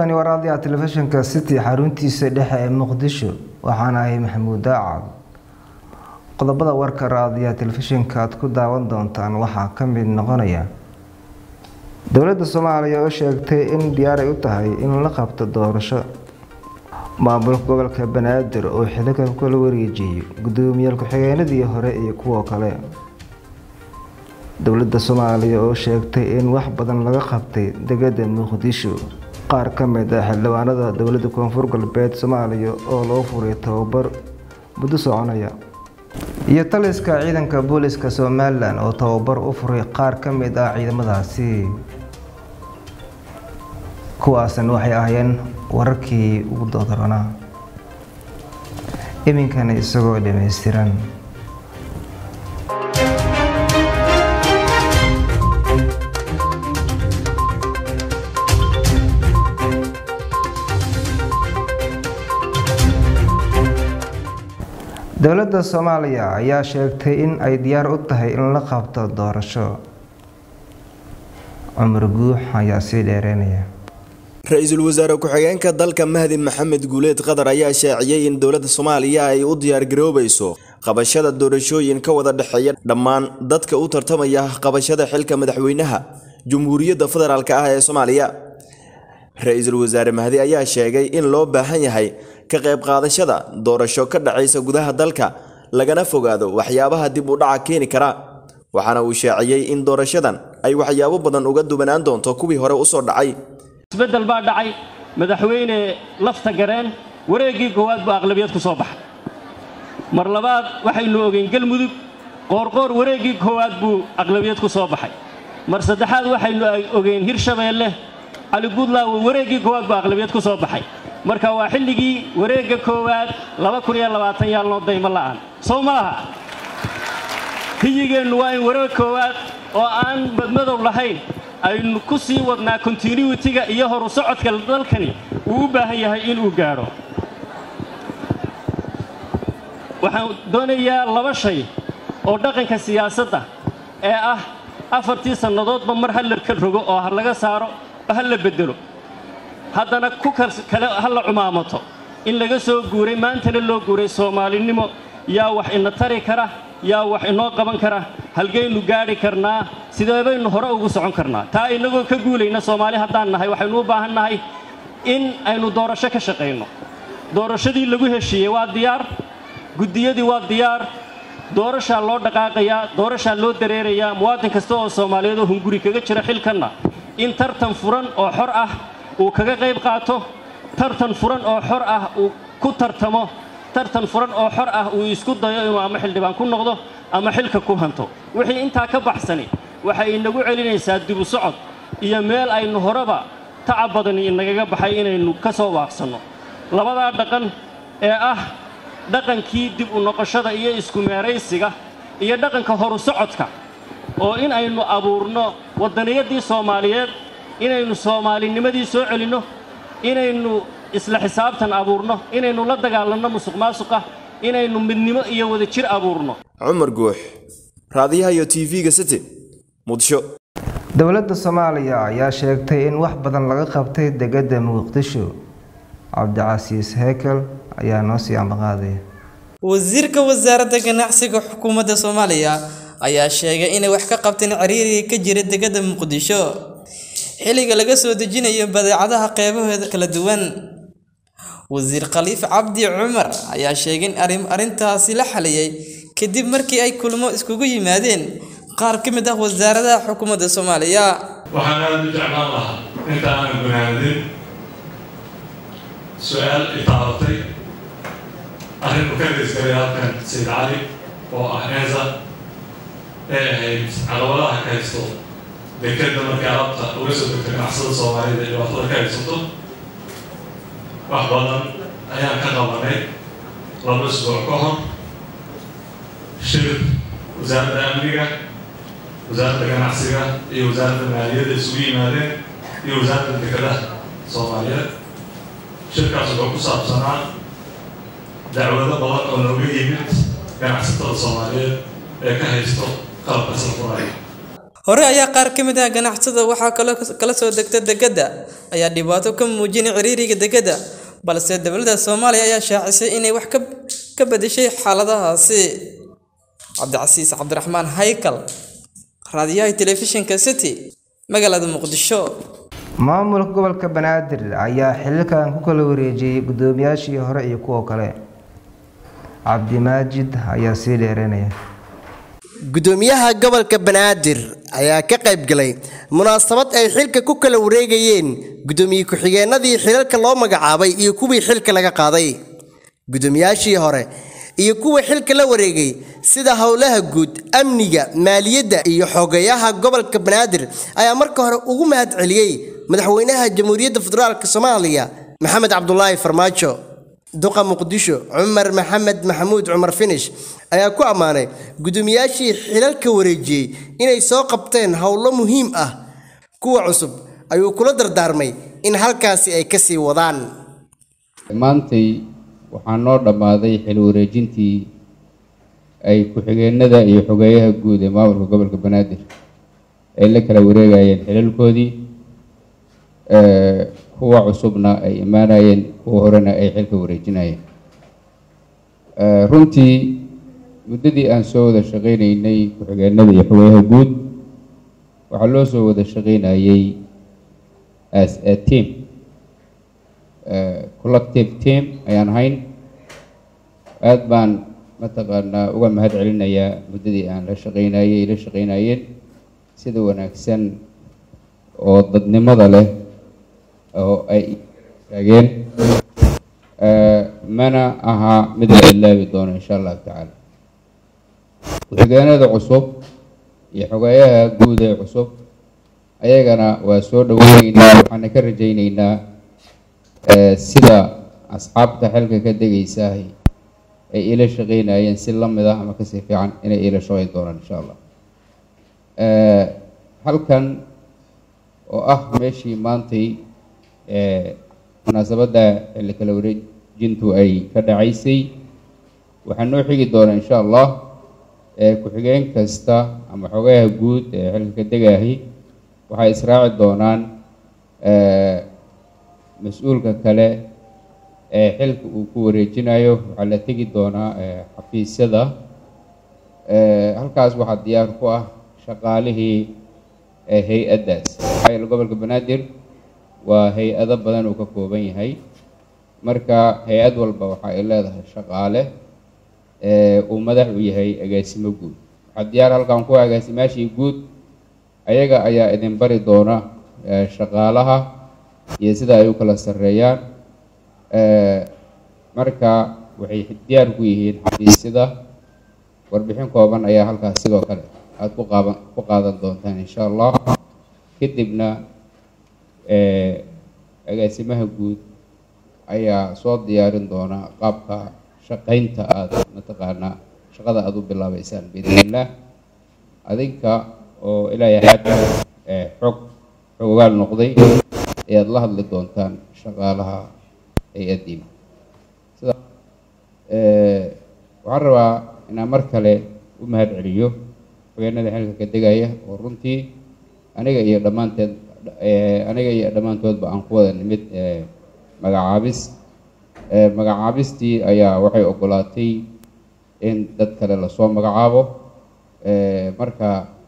halkani waa raadiyaha telefishinka city xaruntiisa dhexe ee muqdisho waxaana ahay maxamuud daacad qodobada warka raadiyaha telefishinka aad ku daawan doontaan waxaa ka mid noqonaya dowladda soomaaliya oo sheegtay in diyaaray u tahay in la qabto doorasho maamulka gobolka banaadir oo xiligan kula wareejiyey guddoomiyaal ku-xigeenadii hore iyo kuwo kale dowladda soomaaliya oo sheegtay in wax badan laga qabtay degada muqdisho qaar ka mid ah xildhibaanada dowladda koonfur galbeed soomaaliya oo loo furay tababar muddo soconaya iyo taliska ciidanka booliska somalilan oo tababar u furay qaar ka mid ah ciidamadaasi kuwaasna waxay ahaayeen wararkii ugu doodaranaa iminkana isagoo dhammaystiran dowladda soomaaliya ayaa sheegtay in ay diyaar u tahay in la qabto doorasho cumar guux ayaa sii dheereynaya ra-iisul wasaare ku-xigeenka dalka mahdi maxamed guuleed qatar ayaa shaaciyey in dowladda soomaaliya ay u diyaargaroobayso qabashada doorashooyin ka wada dhexeeya dhammaan dadka u tartamaya qabashada xilka madaxweynaha jumhuuriyadda federaalk ah ee soomaaliya ra-iisul wasaare mahdi ayaa sheegay in loo baahan yahay ka qayb qaadashada doorasho ka dhacaysa gudaha dalka lagana fogaado waxyaabaha dib u dhaca keeni kara waxaana uu shaaciyey in doorashadan ay waxyaabo badan uga duwanaan doonto kuwii hore usoo dhacay isbeddel baa dhacay madaxweyne lafta gareen wareeggii koowaad buu aqlabiyad ku soo baxay mar labaad waxaynu ogeyn galmudug qoorqoor wareeggii koowaad buu aqlabiyad ku soo baxay mar saddexaad waxaynu ogeyn hirshabeelle cali buntland wareeggii koowaad buu aqlabiyad ku soo baxay marka waa xilligii wareegga koowaad yaal noo daymo la'aan sow ma aha hiyigeennu waa in wareeg koowaad oo aan badmadow lahayn aynu ku sii wadnaa kontinuitiga iyo horu socodka dalkani uu u baahan yahay inuu gaadho waxaan doonayaa laba shay oo dhaqanka siyaasadda ee ah afartii sannadoodba mar ha la ka rogo oo ha laga saaro oo ha la beddelo haddana ku kale ha la cumaamato in laga soo guuray maantana loo guuray soomaalinimo yaa wax ina tari kara yaa wax inoo qaban kara halgaynu gaadhi karnaa sidee baynu hore ugu socon karnaa taa innagoo ka guulayna soomaali haddaan nahay waxaynu u baahan nahay in aynu doorasho ka shaqayno doorashadii lagu heshiiyey waa diyaar guddiyadii waa diyaar doorashaa loo dhaqaaqayaa doorashaa loo dareerayaa muwaadin kasta oo soomaaliyeed oo hunguri kaga jira xilkanna in tartan furan oo xor ah uu kaga qayb qaato tartan furan oo xor ah uu ku tartamo tartan furan oo xor ah uu isku dayo inuu ama xildhibaan ku noqdo ama xilka ku hanto wixii intaa ka baxsani waxay inagu celinaysaa dibu socod iyo meel aynu horeba tacab badani inagaga baxay inaynu ka soo waaqsanno labadaa dhaqan ee ah dhaqankii dib u noqoshada iyo isku meeraysiga iyo dhaqanka horu socodka oo in aynu abuurno waddaniyadii soomaaliyeed inaynu soomaalinimadii soo celinno inaynu isla xisaabtan abuurno inaynu la dagaalanno musuq maasuqa inaynu midnimo iyo wadajir abuurno cumar guux raadiyaha iyo tv-ga city muqdisho dowladda soomaaliya ayaa sheegtay in wax badan laga qabtay degada muqdisho cabdicasiis hekel ayaa noo sii ambaqaadaya wasiirka wasaaradda ganacsiga xukuumadda soomaaliya ayaa sheegay inay wax ka qabteen ciriiriga ka jira degada muqdisho xilliga laga soo dejinayo badeecadaha qeybaheeda kala duwan wasiir khaliif cabdi cumar ayaa sheegay in arrintaasi la xaliyey kadib markii ay kulmo iskugu yimaadeen qaar ka mid ah wasaaradaha xukuumadda soomaaliya waxaan aada u jeclaan lahaa inta aanan gunaanadin su-aal itaabatay arrin u ka geysgalay halkan sayid cali oo ah enza ee ahayd caqabadaha ka haysto dekeda markii alabta uga soo degto ganacsada soomaalida dhibaatada ka haysato wax badan ayaan ka qabanay laba isbuuc ka hor shir wasaaradda amniga wasaaradda ganacsiga iyo wasaaradda maaliyadda isugu yimaadeen iyo wasaaradda dekadaha soomaaliyeed shirkaas wuxuu ku saabsanaa dacwado badan oo nooga yimid ganacsatada soomaaliyeed ee ka haysto qalabka salfuraya hore ayaa qaar ka mid ah ganacsada waxaa kaloo kala soo degta dekedda ayaa dhibaato ka muujinay ciriiriga dekedda balse dowladda soomaaliya ayaa shaacisay inay wax ka bedeshay xaaladahaasi cabdicasiis cabdiraxmaan haykal raadiyaha telefishinka city magaalada muqdisho maamulka gobolka banaadir ayaa xiliilkan ku kala wareejiyey guddoomiyaashii hore iyo kuwa kale cabdimaajid ayaa sii dheeranaya gudoomiyaha gobolka banaadir ayaa ka qayb galay munaasabad ay xilka ku kala wareegayeen gudoomiye ku-xigeenadii xilalka loo magacaabay iyo kuwii xilka laga qaaday gudoomiyaashii hore iyo kuwa xilka la wareegay sida howlaha guud amniga maaliyadda iyo xogeyaha gobolka banaadir ayaa marka hore ugu mahad celiyey madaxweynaha jamhuuriyadda federaalk soomaaliya maxamed cabdulaahi farmaajo duqa muqdisho cumar maxamed maxamuud cumar finish ayaa ku ammaanay gudoomiyaashii xilalka wareejiyey inay soo qabteen howlo muhiim ah kuwa cusub ayuu kula dardaarmay in halkaasi ay kasii wadaan maantay waxaa noo dhammaaday xil wareejintii ay ku-xigeenada iyo xogeeyaha guud ee maamulka gobolka banaadir ay la kala wareegayeen xilalkoodii kuwa cusubna ay imaanayeen kuwa horena ay xilka wareejinayeen runtii muddadii aan soo wada shaqaynaynay ku-xigeenada iyo xogeeyaha guud waxaa loo soo wada shaqaynayay as a team collective team ayaan ahayn aada baan mataqaanaa uga mahad celinayaa muddadii aan la shaqaynayay la shaqaynayeen sida wanaagsan oo dadnimada leh oo ay taageen mana aha mid la ilaabi doono insha allahu tacaala ku-xigeenada cusub iyo xogeeyaha guud ee cusub ayagana waa soo dhaweyneynaa waxaana ka rajayneynaa sida asxaabta xilka ka degaysaah ay ila shaqeynayeen si lamid ah ama kasii fiican inay ila shaqeyn doonaan insha allah halkan oo ah meeshii maantay munaasabadda xilli kala wareejintu ay ka dhacaysay waxaa noo xigi doona insha allah ku-xigeen kasta ama xogayaha guud ee xilka ka degaahi waxay israaci doonaan mas-uulka kale ee xilka uu ku wareejinayo waxaa la tegi doonaa xafiisyada halkaas waxaa diyaar ku ah shaqaalihii hay-addaas maxaa gobolka banaadir waa hay-ado badan uu ka kooban yahay marka hay-ad walba waxa ay leedahay shaqaale uu madax u yahay agaasimo guud waxaa diyaar halkan ku agaasimaashii guud ayaga ayaa idin bari doona shaqaalaha iyo sida ay u kala sarreeyaan marka waxay diyaar ku yihiin xafiisyada warbixin kooban ayaa halkaas sidoo kale aada ku qaaban ku qaadan doontaan insha allah kadibna agaasimaha guud ayaa soo diyaarin doona qaabka shaqaynta aada mataqaanaa shaqada aada u bilaabeysaan biidn illah adinka oo ilaahay xagga xog xogaal noqday ayaad la hadli doontaan shaqaalaha hay-addiina sida waxaan rabaa inaan mar kale u mahad celiyo xogeenada xilka ka degaya oo runtii aniga iyo dhammaanteed aniga iyo dhammaantoodba aan ku wada nimid magacaabis magacaabistii ayaa waxay ogolaatay in dad kale lasoo magacaabo marka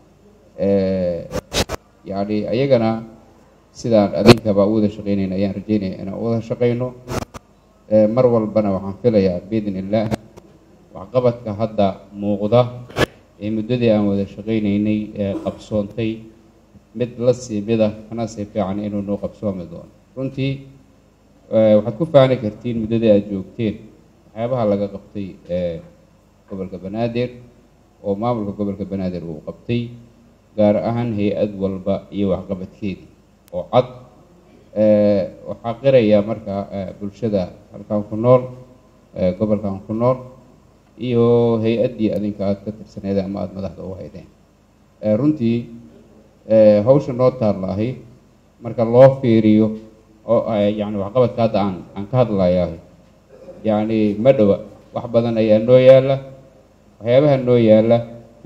yacni ayagana sidaan adinkaba u wada shaqeynayna ayaan rajeynaya inaan u wada shaqeyno mar walbana waxaan filayaa biidn illaah waxqabadka hadda muuqda ee muddadii aan wada shaqeynaynay ee qabsoontay mid la sii mida kana sii fiican inuu noo qabsoomi doono runtii waxaad ku faani kartiin muddadii aada joogteen waxyaabaha laga qabtay gobolka banaadir oo maamulka gobolka banaadir uu qabtay gaar ahaan hay-ad walba iyo waxqabadkeedii oo cad waxaa qiraya marka bulshada halkan ku nool gobolkan ku nool iyo hay-addii adinka aada ka tirsaneed ama aada madaxda u haydeen runtii hawsha noo taallaahi marka loo fiiriyo oo yani waxqabadka hadda aan aan ka hadlayaa yacni ma dhowa wax badan ayaa noo yaalla waxyaabaha noo yaalla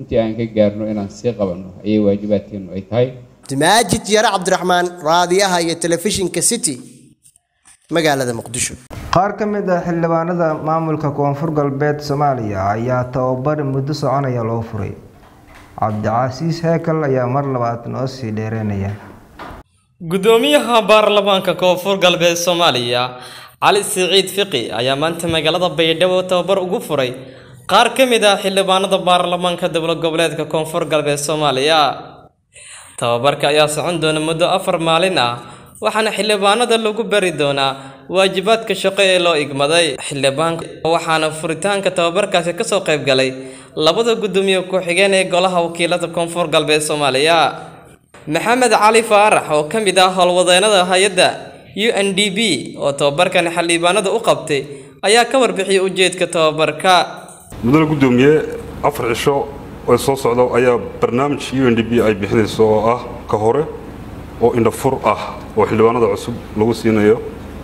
intii aan ka gaarno inaan sii qabanno ayay waajibaadkeennu ay tahay maajid yare cabdiraxmaan raadiyaha iyo telefishinka city magaalada muqdisho qaar ka mid ah xildhibaanada maamulka koonfur galbeed soomaaliya ayaa tababar muddo soconaya loo furay cabdicasiis heekal ayaa mar labaad noo sii dheereynaya gudoomiyaha baarlamaanka koonfur galbeed soomaaliya cali siciid fiqi ayaa maanta magaalada baydhabo tababar ugu furay qaar ka mid ah xildhibaanada baarlamaanka dowlad goboleedka koonfur galbeed soomaaliya tababarka ayaa socon doona muddo afar maalin ah waxaana xildhibaanada lagu bari doonaa waajibaadka shaqo ee loo igmaday xildhibaanka waxaana furitaanka tababarkaasi kasoo qayb galay labada gudoomiye ku-xigeen ee golaha wakiilada koonfur galbeed soomaaliya maxamed cali faarax oo ka mid ah howlwadeenada hay-adda u n d b oo tababarkan xildhibaanada u qabtay ayaa ka warbixiyay ujeedka tababarka mudane gudoomiye afar cisho oo soo socda ayaa barnaamij u n d b ay bixinayso oo ah ka hore oo indhafur ah oo xildhibaanada cusub lagu siinayo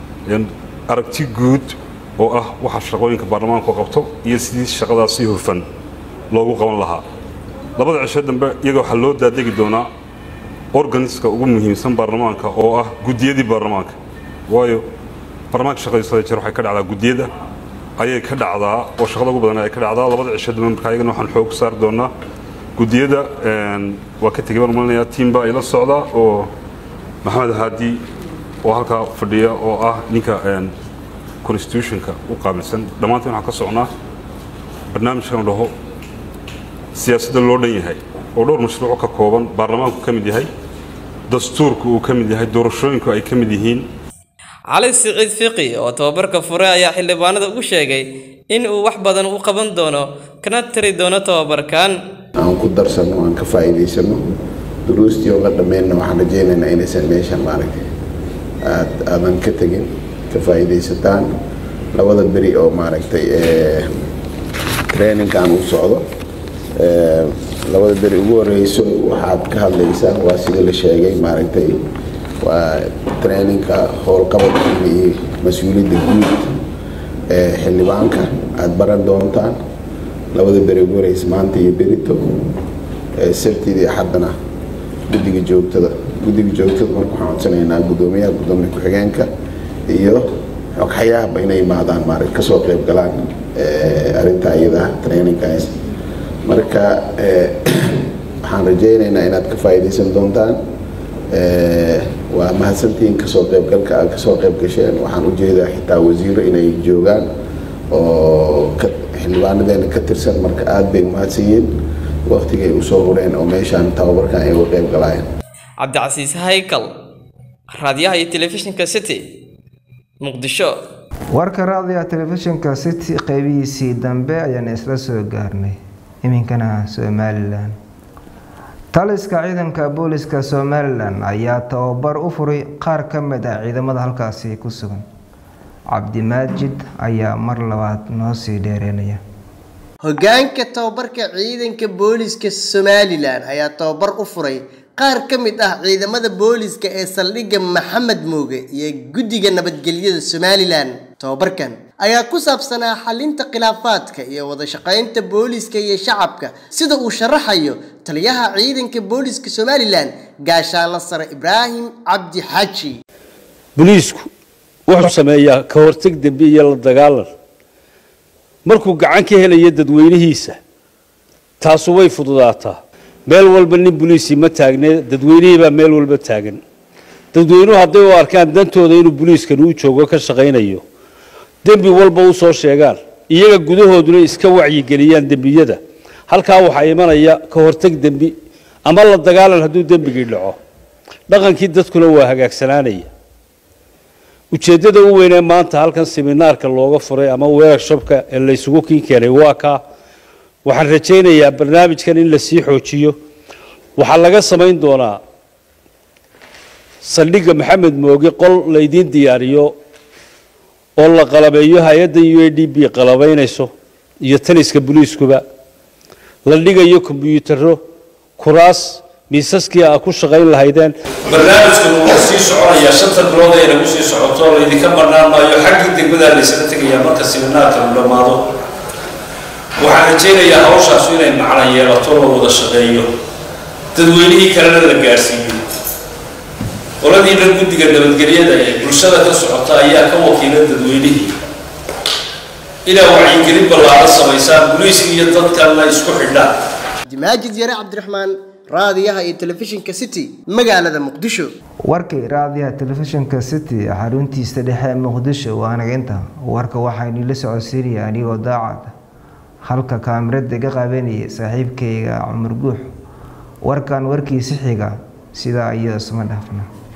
aragti guud oo ah waxa shaqooyinka baarlamaanku qabto iyo sidii shaqadaas si hufan loogu qaban lahaa labada cisho dambe iyaga waxaa loo daadegi doonaa organiska ugu muhiimsan baarlamaanka oo ah guddiyadii baarlamaanka waayo baarlamaanka shaqadiisada jeer waxay ka dhacdaa guddiyada ayay ka dhacdaa oo shaqada ugu badan ay ka dhacdaa labada cisho dambe marka ayagana waxaan xoog saari doonaa guddiyada waa ka tegay baan malinayaa tiimba ay la socdaa oo maxamed haadi oo halkaa fadhiya oo ah ninka constitutionka u qaabilsan dhammaanteen waxaan ka socnaa barnaamijkan dhaho siyaasadda loo dhan yahay oo dhowr mashruuco ka kooban baarlamaanku ka mid yahay dastuurku uu ka mid yahay doorashooyinku ay ka mid yihiin cali siciid fiqi oo tababarka furay ayaa xildhibaanada u sheegay in uu wax badan u qaban doono kana tari doono tababarkan aan ku darsano aan ka faa'iidaysano duruustii oo la dhammeynna waxaan rajaynaynaa inaysan meeshan maaragtay aad aadan ka tegin ka faa'iidaysataan labada beri oo maaragtay traininkan uu socdo labada beri ugu horeyso waxaad ka hadlaysaa waa sida la sheegay maaragtay waa traininka howlqabadkiina iyo mas-uuliyadda guud ee xildhibaanka aada baran doontaan labada beri ugu horeysa maanta iyo berito sabtidii axaddana guddiga joogtada guddiga joogtada marka waxaan codsanaynaa guddoomiyaha guddoomiye ku-xigeenka iyo xogxayaahba inay imaadaan maaragt kasoo qayb galaan arrinta iyada traininkaas marka waxaan rajaynaynaa inaad ka faa'iidaysan doontaan waa mahadsantihiin kasoo qaybgalka aad kasoo qayb gasheen waxaan ujeedaa xitaa wasiiro inay joogaan oo xildhibaanadeena ka tirsan marka aada bay umahadsan yihiin waqtigay usoo hureen oo meeshaan tababarkan ay uga qayb galaayeen cabdicasiis haykal raadiyaha iyo telefishinka city muqdisho warka raadiyaha telefishinka city qeybihiisii dambe ayaan isla soo gaarnay iminkana somalilan taliska ciidanka booliska somalilan ayaa tababar u furay qaar ka mid ah ciidamada halkaasi ku sugan cabdimaajid ayaa mar labaad noo sii dheereynaya hoggaanka tababarka ciidanka booliska somalilan ayaa tababar u furay qaar ka mid ah ciidamada booliska ee saldhigga maxamed mooge iyo guddiga nabadgelyada somalilan tababarkan ayaa ku saabsanaa xalinta khilaafaadka iyo wada shaqaynta booliska iyo shacabka sida uu sharaxayo taliyaha ciidanka booliska somalilan gaashaanla sare ibraahim cabdi xaaji boliisku wuxuu sameeyaa ka hortag dembi iyo la dagaalan markuu gacan ka helayo dadweynihiisa taasu way fududaataa meel walba nin boliisii ma taagne dadweynihii baa meel walba taagan dadweynuhu hadday u arkaan dantooda inuu boliiskan uu joogo ka shaqaynayo dembi walba u soo sheegaan iyaga gudahooduna iska wacyigeliyaan dembiyada halkaa waxaa imanaya ka hortag dembi ama la dagaalan hadduu dembigii dhaco dhaqankii dadkuna waa hagaagsanaanaya ujeeddada u weynee maanta halkan seminaarka looga furay ama workshopka ee laysugu kin keenay waa kaa waxaan rajaynayaa barnaamijkan in la sii xoojiyo waxaa laga samayn doonaa saldhigga maxamed mooge qol laydiin diyaariyo oo la qalabeeyo hay-adda u a d b qalabaynayso iyo taliska boliiskuba la dhigayo kombyuutaro kuraas miisaskii aa ku shaqayn lahaydeen barnaamijkan wuu sii soconayaa shanta bilood ee nagu sii socoto laydinka bannaan maayo xaggii degmadaa laysla tegayaa marka siminaarka uu dhammaado waxaan rajaynayaa hawshaasu inay macna yeelato la wada shaqeeyo dadweynihii kalena la gaadhsiiyo qoladiina guddiga nabadgelyada ee bulshada ka socota ayaa ka wakiila dadweynihii inaa wacyigelin ballaaran samaysaan booliiska iyo dadkanna isku xidhaan maajid yare cabdiraxmaan raadiyaha iyo telefishinka city magaalada muqdisho warkii raadiyaha telefishinka city xaruntiisa dhexe ee muqdisho waa anaginta warka waxaynu la socodsiinaya anigoo daacad halka kaamirada iga qaabanaya saaxiibkayga cumar guux warkan warkiisi xiga sidaa iyo isma dhaafna